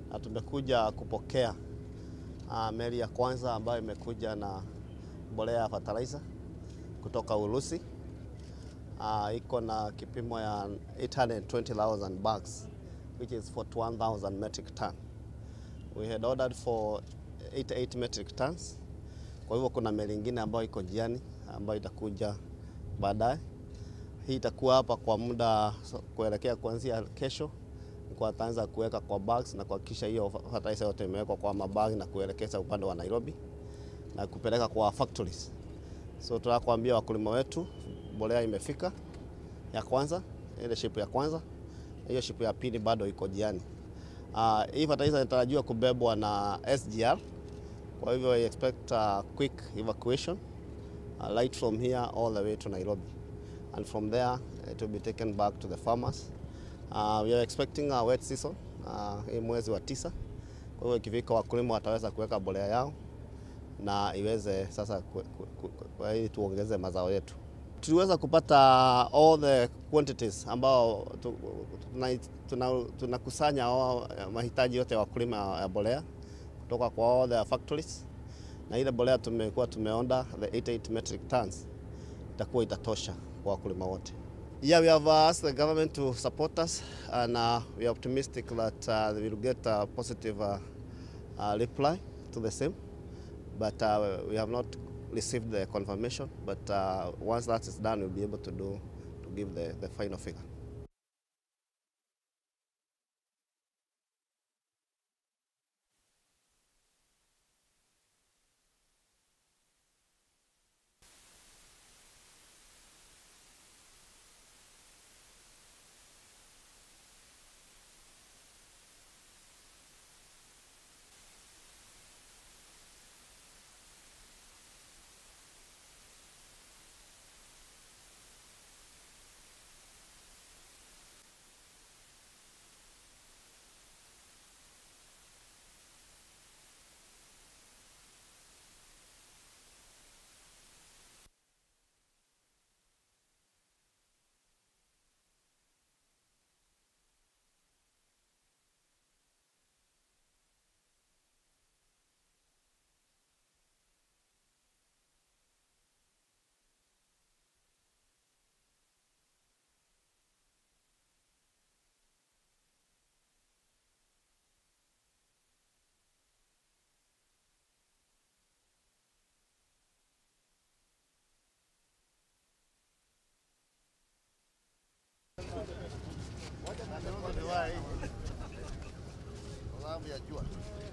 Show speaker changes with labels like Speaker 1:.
Speaker 1: na tumekuja kupokea uh, meli ya kwanza ambayo imekuja na mbolea ya fertilizer kutoka Urusi. Uh, iko na kipimo ya 820,000 bags which is 41,000 metric ton. We had ordered for 88 metric tons. Kwa hivyo kuna meli ingine ambayo iko njiani ambayo itakuja baadaye. Hii itakuwa hapa kwa muda so- kuelekea kuanzia kesho, kwa ataanza kuweka kwa bags na kuhakikisha hiyo fertilizer yote imewekwa kwa mabagi na kuelekeza upande wa Nairobi na kupeleka kwa factories. So tunataka kuambia wakulima wetu mbolea imefika ya kwanza, ile ship ya kwanza, hiyo ship ya pili bado iko jiani. Uh, hii fertilizer inatarajiwa kubebwa na SGR, kwa hivyo I expect a quick evacuation uh, right from here all the way to Nairobi and from there it will be taken back to the farmers. Uh, we are expecting a wet season uh, hii mwezi wa tisa, kwa hivyo ikifika wakulima wataweza kuweka mbolea yao na iweze sasa ku- ku- ku- ku- ili tuongeze mazao yetu. Tuliweza kupata all the quantities ambao tu- tuna- tuna- tunakusanya tuna mahitaji yote ya wakulima ya mbolea kutoka kwa all the factories, na ile mbolea tumekuwa tumeonda the 88 metric tons itakuwa itatosha kwa wakulima wote. Yeah, we have uh, asked the government to support us and uh, we are optimistic that uh, we will get a positive uh, uh, reply to the same but uh, we have not received the confirmation. But uh, once that is done, we'll be able to do to give the, the final figure.
Speaker 2: sababu ya jua.